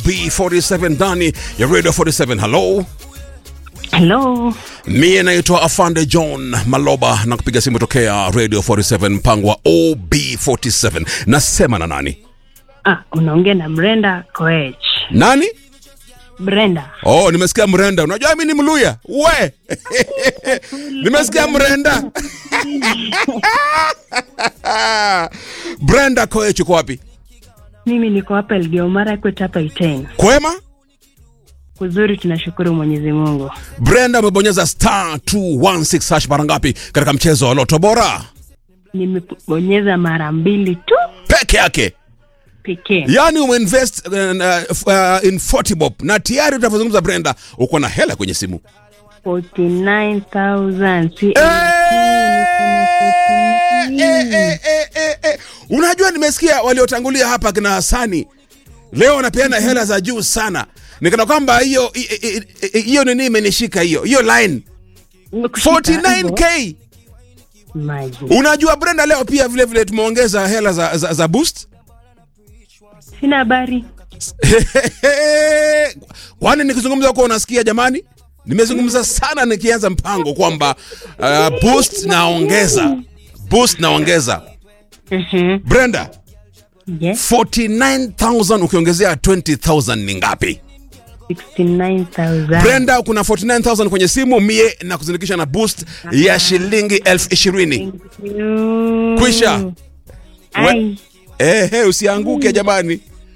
B47 ndani ya Radio 47. Hello. Hello. Mie naitwa Afande John Maloba na kupiga simu tokea Radio 47 mpango wa OB47. Nasema na nani? Ah, unaongea na Brenda Koech. Nani? Brenda. Oh, nimesikia mrenda. Unajua mimi ni Mluya. We. nimesikia mrenda. Brenda Koech uko wapi? Mimi niko hapa Elgeyo Marakwet hapa Iten. Kwema? Kuzuri tunashukuru Mwenyezi Mungu. Brenda umebonyeza star 216 hash mara ngapi katika mchezo wa Loto Bora? Nimebonyeza mara mbili tu Peke yake. pekee. Yaani umeinvest uh, uh, in 40 bob na tayari utavyozungumza Brenda uko na hela kwenye simu. 49,000. Si Eh, eh, eh, eh, eh, eh. Unajua nimesikia waliotangulia hapa kina Hasani leo wanapeana hela za juu sana. Nikana kwamba hiyo hi- hi- hi- hiyo nini imenishika hiyo hiyo line Nimekushika 49k. Imagine. Unajua Brenda, leo pia vile vile tumeongeza hela za, za, za boost. Sina habari. Kwani nikizungumza huko unasikia jamani? Nimezungumza sana nikianza mpango kwamba uh, boost naongeza boost naongeza. Mhm. Brenda, Yes. 49000 ukiongezea 20000 ni ngapi? 69,000. Brenda, kuna 49000 kwenye simu mie na kuzindikisha na boost ya shilingi elfu ishirini. Thank you. Kwisha. Ai. Ehe, usianguke jamani.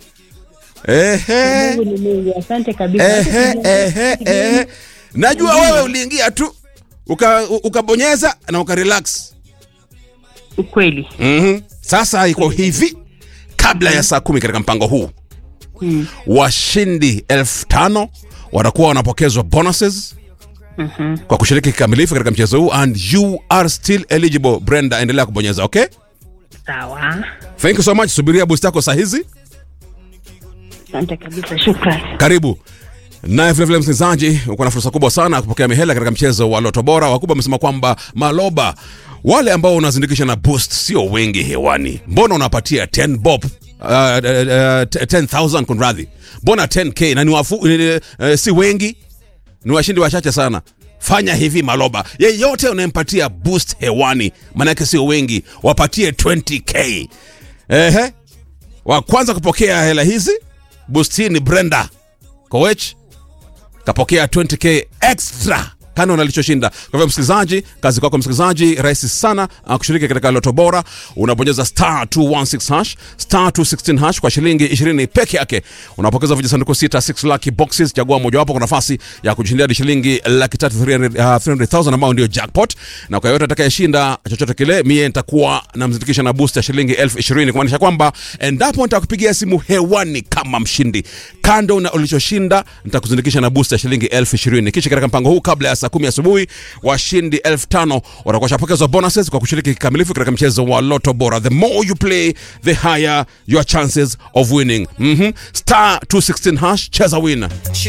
Ehe. Mungu ni Mungu. Asante kabisa. Ehe, ehe, ehe. Najua wewe uliingia tu uka- ukabonyeza na ukarelax. Ukweli. Mhm. Sasa iko hivi, kabla ya saa kumi katika mpango huu Mm. washindi elfu tano watakuwa wanapokezwa bonuses Mhm. kwa kushiriki kikamilifu katika mchezo huu and you are still eligible. Brenda, endelea kubonyeza, okay? Sawa. Thank you so much. Subiria boost yako saa hizi. Asante kabisa. Shukrani. Karibu. Naye vilevile msikilizaji, uko na fursa kubwa sana ya kupokea mihela katika mchezo wa Loto Bora. Wakubwa wamesema kwamba Maloba, wale ambao unazindikisha na boost sio wengi hewani. Mbona unapatia 10 bob uh, uh, uh, 10,000 kunradhi, mbona 10k na ni wafu, ni, uh, si wengi, ni washindi wachache sana. Fanya hivi Maloba, yeyote unayempatia boost hewani, maanake sio wengi, wapatie 20k. Ehe, wa kwanza kupokea hela hizi boost hii ni Brenda Koech kapokea 20k extra kando na alichoshinda. Kwa hivyo msikilizaji, kazi kwako msikilizaji, rahisi sana uh, kushiriki katika Loto Bora. Unabonyeza star 216 hash star 216 hash kwa shilingi 20 peke yake, unapokeza vijisanduku sita 6 lucky boxes. Chagua mojawapo kwa nafasi ya kujishindia hadi shilingi laki tatu 300, uh, 300,000 ambao ndio jackpot, na kwa yote atakayeshinda chochote kile, mie nitakuwa namzindikisha na boost ya shilingi elfu ishirini kumaanisha kwamba endapo nitakupigia simu hewani kama mshindi, kando na ulichoshinda, nitakuzindikisha na boost ya shilingi elfu ishirini. Kisha katika mpango huu, kabla ya saa kumi asubuhi, washindi elfu tano watakuwa washapokezwa bonuses kwa kushiriki kikamilifu katika mchezo wa Loto Bora. The more you play, the higher your chances of winning. Mhm. Star 216 hash, cheza win.